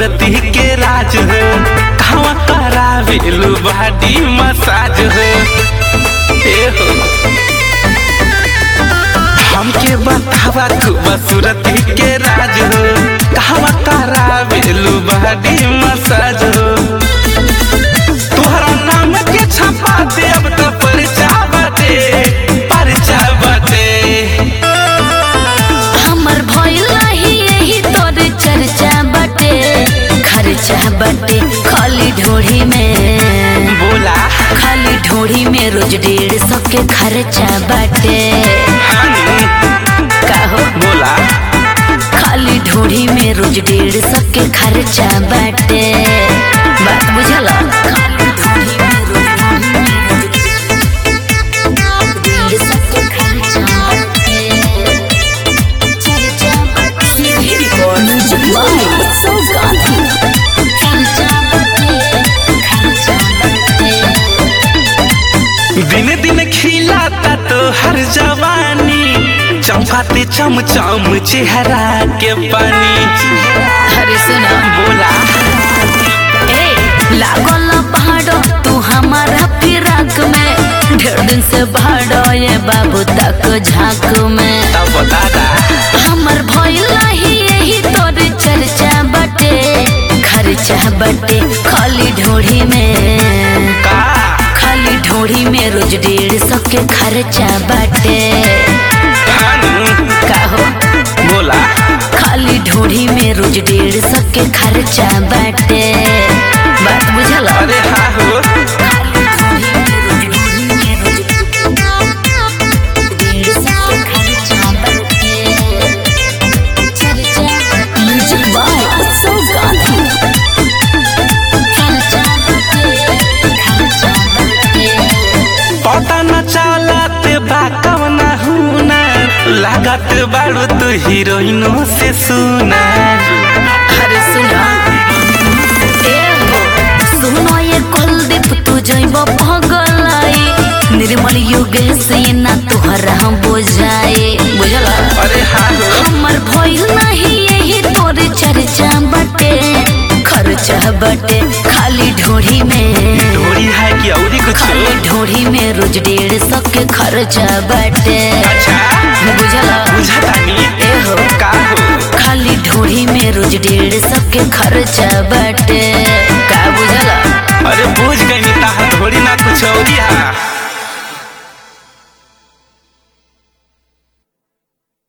सूरती के राज हो कहवा करावेलू बॉडी मसाज हो ए हो हमके बतावा खूब सूरती के राज हो कहवा करावेलू बॉडी मसाज हो तोहरा नाम के छपा दे अब तो परिचा बाटे परिचा बाटे हमर भइल रही यही तोर चर्चा बटे खर्चा बटे खाली ढोढ़ी में बोला खाली ढोढ़ी में रोज डेढ़ सौ के खर्चा बटे हानी काहो बोला खाली ढोढ़ी में रोज डेढ़ सौ के खर्चा बटे बात बुझल खाली ढोढ़ी में रोज डेढ़ सौ के खर्चा बटे चर्चा बटे म्यूजिक बाय उत्सव गांधी खर्चा बटे खर्चा बटे दिन दिन खिलाता तो हर जवानी चमकाते चमचम चेहरा के पानी अरे सुना बोला ए लागल पहाड़ो तू हमारा फिराक में ढेर दिन से भाड़ो ये बाबू तक झाक में तब बता दा हमर भइल रही यही तोर चर्चा बटे खर्चा बटे खाली ढोढ़ी में का खाली ढोढ़ी में रोज डेढ़ सौ के खर्चा बटे हानी काहो बोला खाली ढोढ़ी में रोज डेढ़ सौ के खर्चा बटे बात बुझल अरे हाँ हो खाली ढोढ़ी में रोज ढोढ़ी में रोज डेढ़ सौ के खर्चा बटे चर्चा म्यूजिक बाय उत्सव गांधी खर्चा बटे खर्चा बटे पता न चलत बा कवना हुना लागत बाड़ू तू हीरोइनो से सुना अरे सुना ए हो सुनो ये कुलदीप तू जइब पगलाई निर्मल युग से ना तोहर हम बुझाए बुझला अरे हाँ हो हमर भइल नहीं यही तोर चर्चा बटे खर्चा बटे खाली ढोढ़ी में डोरी है कि औरी कुछ खाली ढोढ़ी में रोज डेढ़ सौ के खर्चा बटे अच्छा बुझला बुझतानी ए हो का हो खाली ढोढ़ी में रोज डेढ़ सौ के खर्चा बटे का बुझला अरे बुझ गई ता थोड़ी ना कुछ औरी है